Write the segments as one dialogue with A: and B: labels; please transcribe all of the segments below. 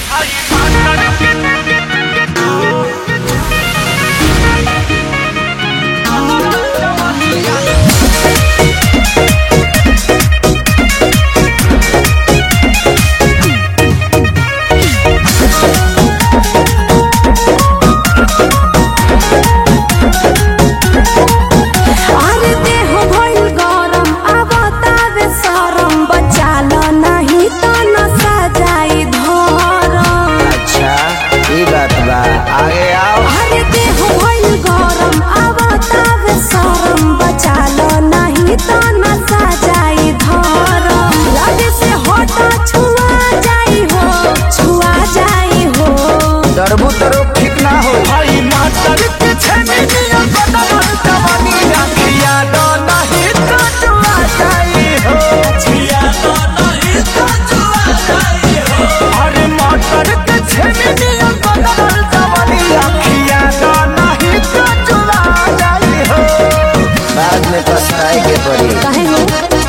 A: अरे देह भइल गरम अब तावे सरम बचाल नाही त नसा जाई धरम
B: अच्छा ई बात बा आगे आओ
A: अरे देह भइल गरम अब तावे सरम बचाल नाही त नसा जाई धरम लगे से हटा छुआ जाई हो छुआ जाई हो
B: डरबू तरो ठीक ना हो
C: भाई मास्टर के छेनी नियम बदल जवानी रखिया दो नहीं तो जुआ जाई हो छिया दो नहीं तो जुआ जाई हो अरे मास्टर के छेनी नियम बदल जवानी रखिया दो नहीं तो जुआ जाई हो
B: बाद में पछताए के पड़ी
A: काहे हो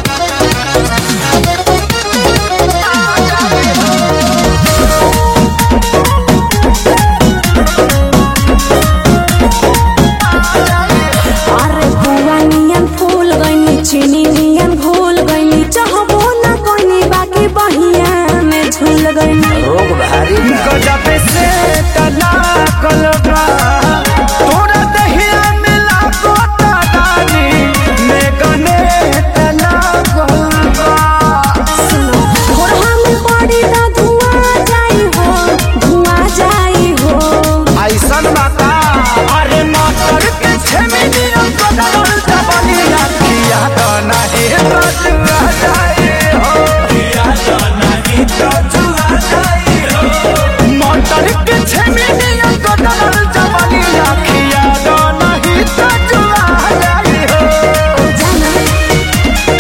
A: अरे बुआ नियन फूल गईनी चीनी नियन घोल गईनी चाहबो ना कोनी बाकी बहिया में झूल गईनी
B: रोग भारी बा
C: गजब से तना कलबा तोरा दहिया मिला गोता दानी मैं गने तना कलबा
A: सुनो घोरहा में पड़ी ना धुआं जाई हो धुआं जाई हो
C: ऐसन बाता अरे मास्टर के छेमी नियम बदल जवानी रखिया तो नहीं तो जुआ जाए हो किया तो नहीं तो जुआ जाए हो मास्टर के छेमी नियम बदल जवानी रखिया तो नहीं तो जुआ जाए हो
A: जाना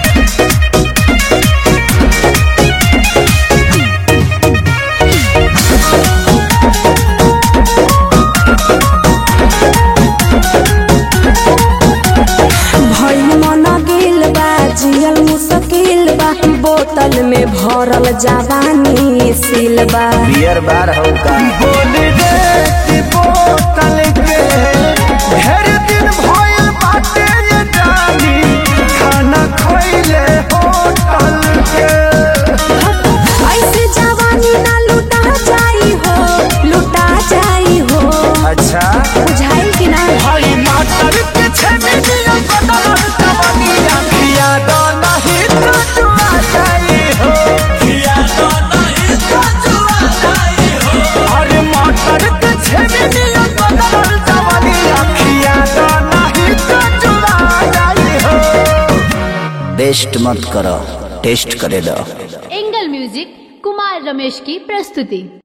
A: भइल मन गेल बा जियल मुश्किल बा बोतल में भरल जवानी सिल बा
B: बियर बार हो का
C: बोल रे कि बोतल के ढेर दिन भइल बाटे ये जानी खाना खइले होटल के
A: ऐसे जवानी ना लुटा जाई हो लुटा जाई हो
B: अच्छा
A: बुझाइल कि ना
C: भाई मास्टर के छेमी नियम बदल जवानी रखिया दो नहीं तो जुआ जाई हो किया दो नहीं तो जुआ जाई हो अरे मास्टर के छेमी नियम बदल जवानी रखिया दो नहीं तो जुआ जाई हो
B: बेस्ट मत करो टेस्ट करे दो
D: एंगल म्यूजिक कुमार रमेश की प्रस्तुति